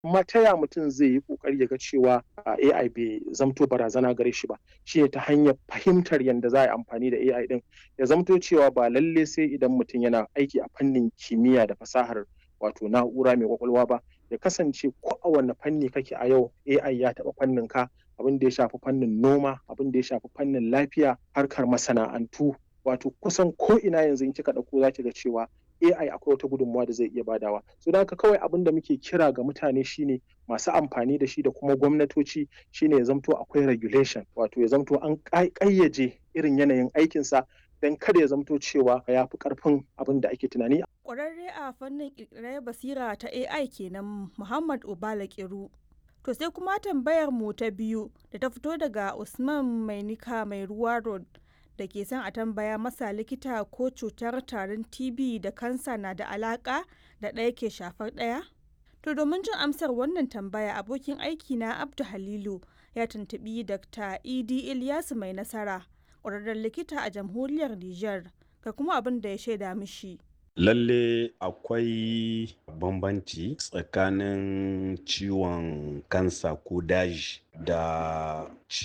amma ta ya mutum zai yi kokari ya ga cewa AI bai zamto barazana gare shi ba shi ta hanyar fahimtar yadda za a yi amfani da AI din ya zamto cewa ba lalle sai idan mutum yana aiki a fannin kimiyya da fasahar wato na'ura mai kwakwalwa ba ya kasance ko a wanne fanni kake a yau AI ya taɓa fannin ka abin da ya shafi fannin noma abin da ya shafi fannin lafiya harkar masana'antu wato kusan ko ina yanzu in kika ɗauko za ki ga cewa AI akwai wata gudunmawa da zai iya badawa. So da haka kawai abin da muke kira ga mutane shine masu amfani da shi da kuma gwamnatoci shine ya zamto akwai regulation wato ya zamto an ƙayyaje irin yanayin aikinsa don kada ya zamto cewa ya fi ƙarfin abin da ake tunani. Ƙwararre a fannin ƙirƙirar basira ta AI kenan Muhammad Obala Kiru. To sai kuma tambayar mu ta biyu da ta fito daga Usman Mainika mai ruwa road da ke son a tambaya masa likita ko cutar tarin TB da kansa na da alaka da ɗaya ke shafar ɗaya? To domin jin amsar wannan tambaya abokin aiki na Abdu Halilu ya tuntubi Dr. Idi Ilyasu mai nasara ƙwararren likita a jamhuriyar Nijar ga kuma abin da ya shaida mishi. Lalle akwai bambanci tsakanin ciwon kansa ko daji da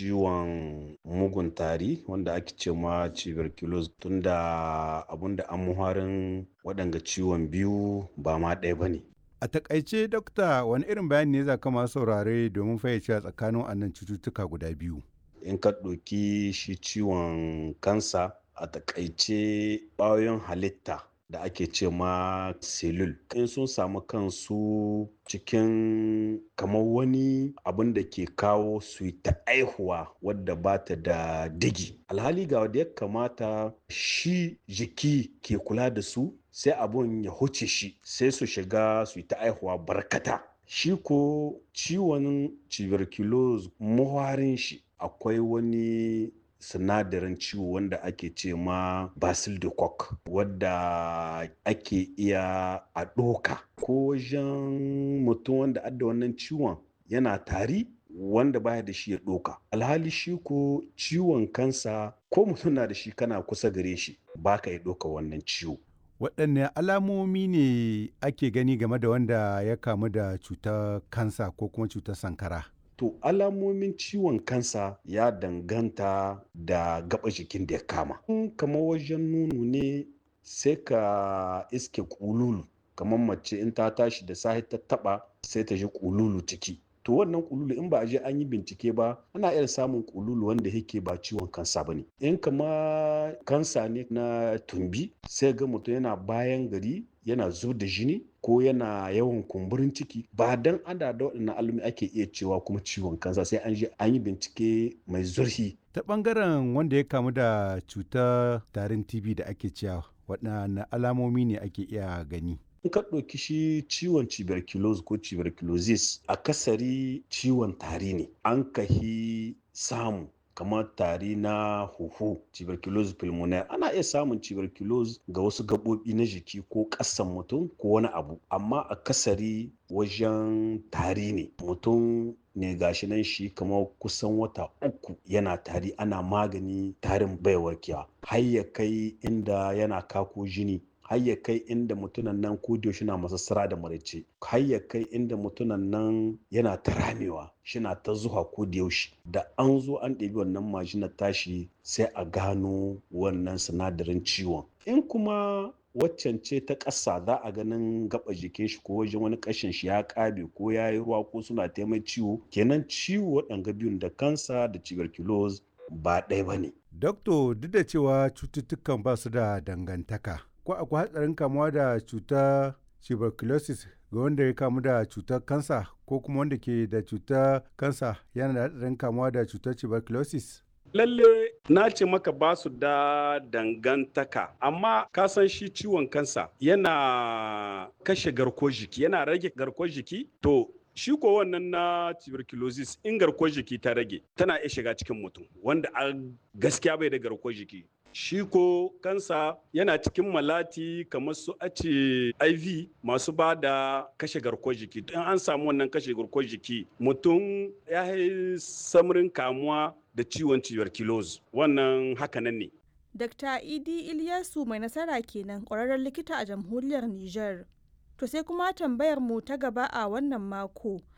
ciwon mugun tari wanda ake ce ma tuberculosis tunda abinda an muharin waɗanga ciwon biyu ba ma ɗaya ba ne. A takaice dokta wani irin bayani ne za ka masu saurare domin fayyace tsakanin wannan cututtuka guda biyu. In ka ɗauki shi ciwon kansa a takaice ƙwayoyin halitta da ake ce ma selul in sun samu kansu cikin kamar wani abin da ke kawo su ta aihuwa wadda ba ta da digi alhali ga wadda ya kamata shi jiki ke kula da su sai abun ya huce shi sai su shiga su ta aihuwa barkata shi ko ciwon tuberculosis muharin shi akwai wani sinadarin ciwo wanda ake ce ma basil de coq wadda ake iya a ɗoka ko wajen mutum wanda adda wannan ciwon yana tari wanda baya da shi ya ɗoka alhali shi ko ciwon kansa ko mutum na da shi kana kusa gare shi baka ya ɗoka wannan ciwo waɗanne alamomi ne ake gani game da wanda ya kamu da cutar kansa ko kuma cutar sankara To alamomin ciwon kansa ya danganta da gaba jikin da ya kama. kamar wajen nono ne sai ka iske kululu kamar mace in ta tashi da sahi ta taba sai ta ji kululu ciki. To wannan kululu in ba a je an yi bincike ba ana iya samun kululu wanda yake ba ciwon kansa ba ne. In kama kansa ne na tumbi sai ga mutum yana bayan gari yana zub da jini ko yana yawan kumburin ciki ba dan ada da waɗannan alumi ake iya cewa kuma ciwon kansa sai an je an yi bincike mai zurfi. Ta ɓangaren wanda ya kamu da cutar tarin TB da ake cewa waɗanne alamomi ne ake iya gani. in ka ɗauki shi ciwon tuberculosis ko tuberculosis akasari ciwon tari ne an kahi samu kamar tari na huhu tuberculosis pulmonaire ana iya samun tuberculosis ga wasu gaɓoɓi na jiki ko ƙasan mutum ko wani abu amma akasari wajen tari ne mutum ne gashi nan shi kamar kusan wata uku yana tari ana magani tarin bai warkewa har ya kai inda yana kako jini har ya kai inda mutunan nan ko da na masassara da maraice har ya kai inda mutunan nan yana ta ramewa shina ta zuwa ko da yaushe da an zo an ɗebi wannan majinar tashi sai a gano wannan sinadarin ciwon in kuma waccan ce ta ƙasa za a ganin gaba jikin shi ko wajen wani ƙashin shi ya ƙabe ko ya yi ruwa ko suna taimai ciwo kenan ciwo waɗanga biyun da kansa da tuberculosis ba ɗaya ba ne. Dokto duk da cewa cututtukan ba su da dangantaka ko akwai hatsarin kamuwa da cutar tuberculosis ga wanda ya kamu da cutar kansa ko kuma wanda ke da cutar kansa yana da hatsarin kamuwa da cutar tuberculosis? Lalle na ce maka ba su da dangantaka amma ka san shi ciwon kansa yana kashe garkuwar jiki yana rage garkuwar jiki to shi ko wannan na tuberculosis in garkuwar jiki ta rage tana iya shiga cikin mutum wanda a gaskiya bai da garkuwar jiki shi ko kansa yana cikin malati kamar su ace iv masu ba da kashe garkuwar jiki in an samu wannan kashe garkuwar jiki mutum ya yi samarin kamuwa da ciwon tuberculosis wannan hakanan ne Dr. Idi Ilyasu mai nasara kenan ƙwararren likita a jamhuriyar Nijar. To sai kuma tambayar mu ta gaba a wannan mako